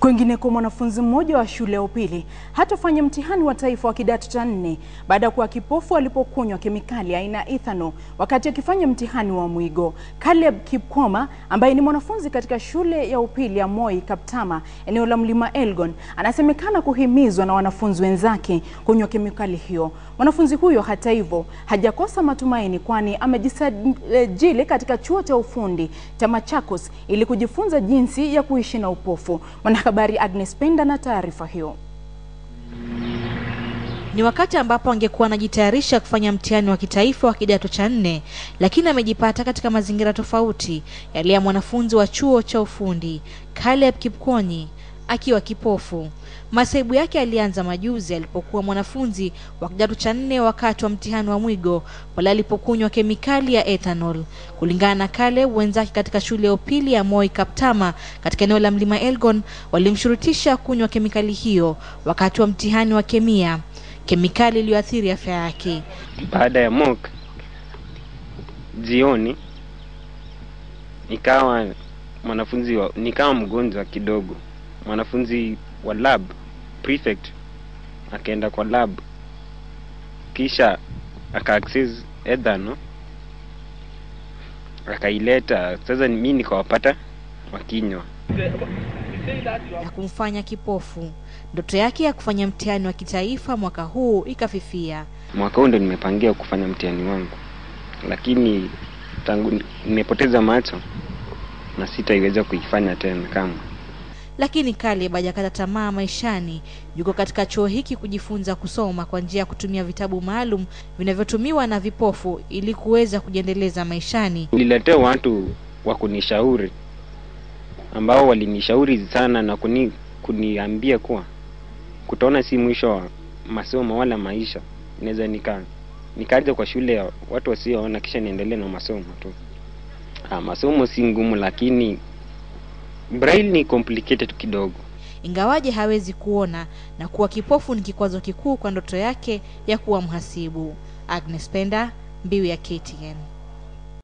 Kwingineko, mwanafunzi mmoja wa shule ya upili hatofanya mtihani wa taifa wa kidato cha nne baada ya kuwa kipofu alipokunywa kemikali aina ya ethanol wakati akifanya mtihani wa mwigo. Caleb Kipkoma ambaye ni mwanafunzi katika shule ya upili ya Moi Kaptama eneo la Mlima Elgon anasemekana kuhimizwa na wanafunzi wenzake kunywa kemikali hiyo. Mwanafunzi huyo hata hivyo hajakosa matumaini, kwani amejisajili katika chuo cha ufundi cha Machakos ili kujifunza jinsi ya kuishi na upofu. Mwanahabari Agnes Penda na taarifa hiyo. Ni wakati ambapo angekuwa anajitayarisha kufanya mtihani wa kitaifa wa kidato cha nne, lakini amejipata katika mazingira tofauti yale ya mwanafunzi wa chuo cha ufundi Caleb Kipkonyi akiwa kipofu. Masaibu yake alianza majuzi alipokuwa mwanafunzi wa kidato cha nne wakati wa mtihani wa mwigo pale alipokunywa kemikali ya ethanol. Kulingana na Caleb, wenzake katika shule ya upili ya Moi Kaptama katika eneo la Mlima Elgon walimshurutisha kunywa kemikali hiyo wakati wa mtihani wa kemia, kemikali iliyoathiri afya yake. Baada ya mock jioni, nikawa mwanafunzi wa, nikawa mgonjwa kidogo. Mwanafunzi wa lab prefect akaenda kwa lab, kisha aka access ethanol akaileta. Sasa mimi nikawapata wakinywa na kumfanya kipofu. Ndoto yake ya kufanya mtihani wa kitaifa mwaka huu ikafifia. mwaka huu ndo nimepangia kufanya mtihani wangu, lakini tangu nimepoteza macho na sitaiweza kuifanya tena kama Lakini Caleb hajakata tamaa maishani. Yuko katika chuo hiki kujifunza kusoma kwa njia ya kutumia vitabu maalum vinavyotumiwa na vipofu ili kuweza kujiendeleza maishani. nililetea watu wa kunishauri ambao walinishauri sana na kuni, kuniambia kuwa kutoona si mwisho wa masomo wala maisha. Naweza nika nikaja kwa shule ya watu wasioona kisha niendelee na masomo tu. Ah, masomo si ngumu, lakini braille ni complicated kidogo. Ingawaje hawezi kuona na kuwa kipofu ni kikwazo kikuu kwa ndoto yake ya kuwa mhasibu. Agnes Penda, Mbiu ya KTN.